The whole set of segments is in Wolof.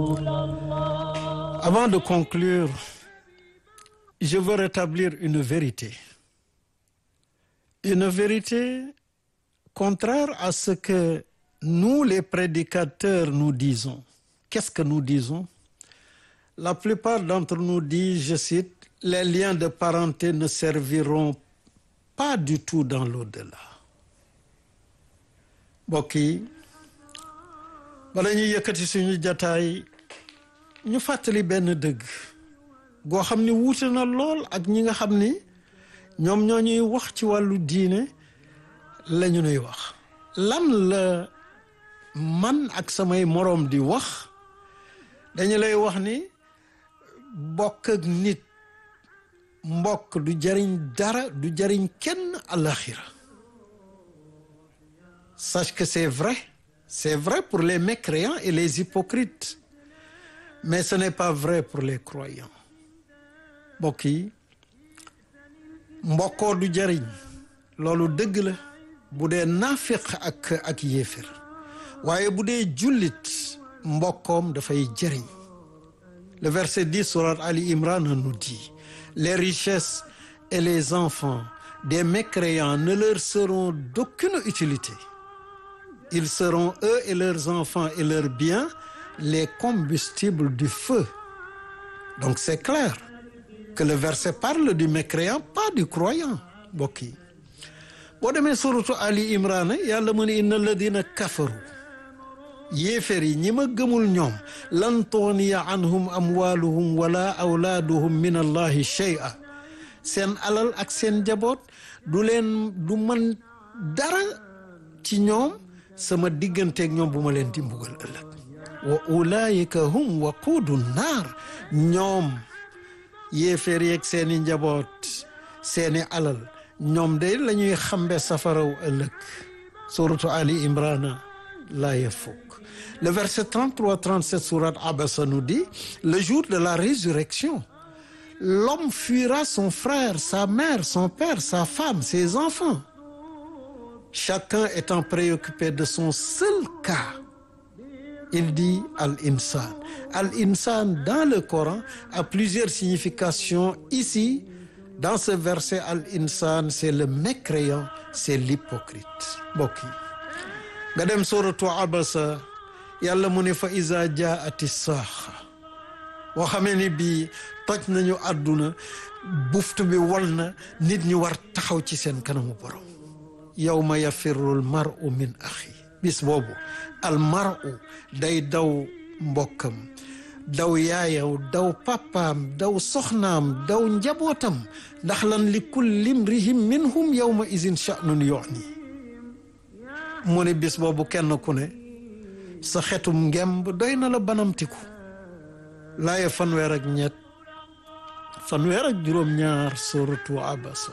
Avant de conclure, je veux rétablir une vérité. Une vérité contraire à ce que nous, les prédicateurs, nous disons. Qu'est-ce que nous disons? La plupart d'entre nous disent, je cite, les liens de parenté ne serviront pas du tout dans l'au-delà. mbokk yi bala ñuy yëkkati suñu jataay ñu fàttali benn dëgg goo xam ni wuute na lool ak ñi nga xam ni ñoom ñoo ñuy wax ci wàllu diine la ñu nuy wax lan la man ak samay moroom di wax dañu lay wax ni bokk ak nit mbokk du jariñ dara du jariñ kenn alaxira sache que c'est vrai c'est vrai pour les mécréants et les hypocrites mais ce n'est pas vrai pour les croyants mbokk yi mbokkoo du jariñ loolu dëgg la bu dee naafiq ak ak yéefir waaye bu dee jullit mbokkoom dafay jariñ le verset 10 sourate Ali Imran nous dit les richesses et les enfants des mécréants ne leur seront d'aucune utilité ils seront eux et leurs enfants et leurs biens les combustibles du feu donc c'est clair que le verset parle du mécréant pas du croyant mbokk yi boo demee suratu Ali Imran yàlla mu ne inna alladina kafaru yéefér yi ñi ma gëmul ñoom lan tughniya anhum amwaluhum wala awlaaduhum min allahi shay'a seen alal ak seen njaboot du leen du man dara ci ñoom sama digganteeg ñoom bu ma leen di mbugal ëllëg wa ulaayika hum waquudu naar ñoom yéeféer yeeg seeni njaboot seeni alal ñoom de la ñuy xambe safaraw ëllëg suratu Ali Imran laaya fukk le verset 33 37 sourate Abasa nous dit le jour de la résurrection l'homme fuira son frère sa mère son père sa femme ses enfants chacun étant préoccupé de son seul cas il dit al-insan al-insan dans le Coran a plusieurs significations ici dans ce verset al-insan c'est le mécréant c'est l'hypocrite mbokk yi nga dem suratu Abasa yàlla mu ne fa iza jaati saaxa boo xamee ni bii toj nañu àdduna buftu bi wal na nit ñi war taxaw ci seen kanamu borom yawma yafirru al mar'u min axi bis boobu al mar'u day daw mbokkam daw yaayaw daw papaam daw soxnaam daw njabootam ndax lan li kulli imrihim minhum yawma izin sha'nun yu'ni mu ne bis boobu kenn ku ne sa xetum ngemb doy na la banamtiku laaye fanweer ak ñett fanweer ak juróom-ñaar suratu Abasa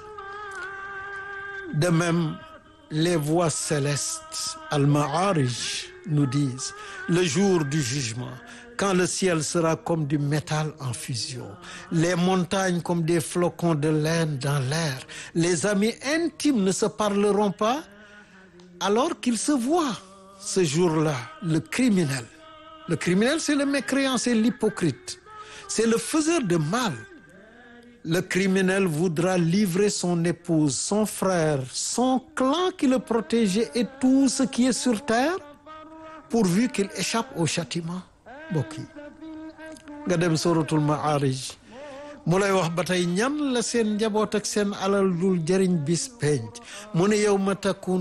de même les voix célestes al-Ma'arij nous disent le jour du jugement quand le ciel sera comme du métal en fusion les montagnes comme des flocons de laine dans l'air les amis intimes ne se parleront pas alors qu'ils se voient ce jour-là le criminel le criminel c'est le mécréant c'est l'hypocrite c'est le faiseur de mal le criminel voudra livrer son épouse son frère son clan qui le protégeait et tout ce qui est sur terre pourvu qu'il échappe au châtiment mbokk yi nga dem suratul Ma'arij mu lay wax ba tey ñan la seen njaboot ak seen alal dul jëriñ bis penc mu ne yow ma takun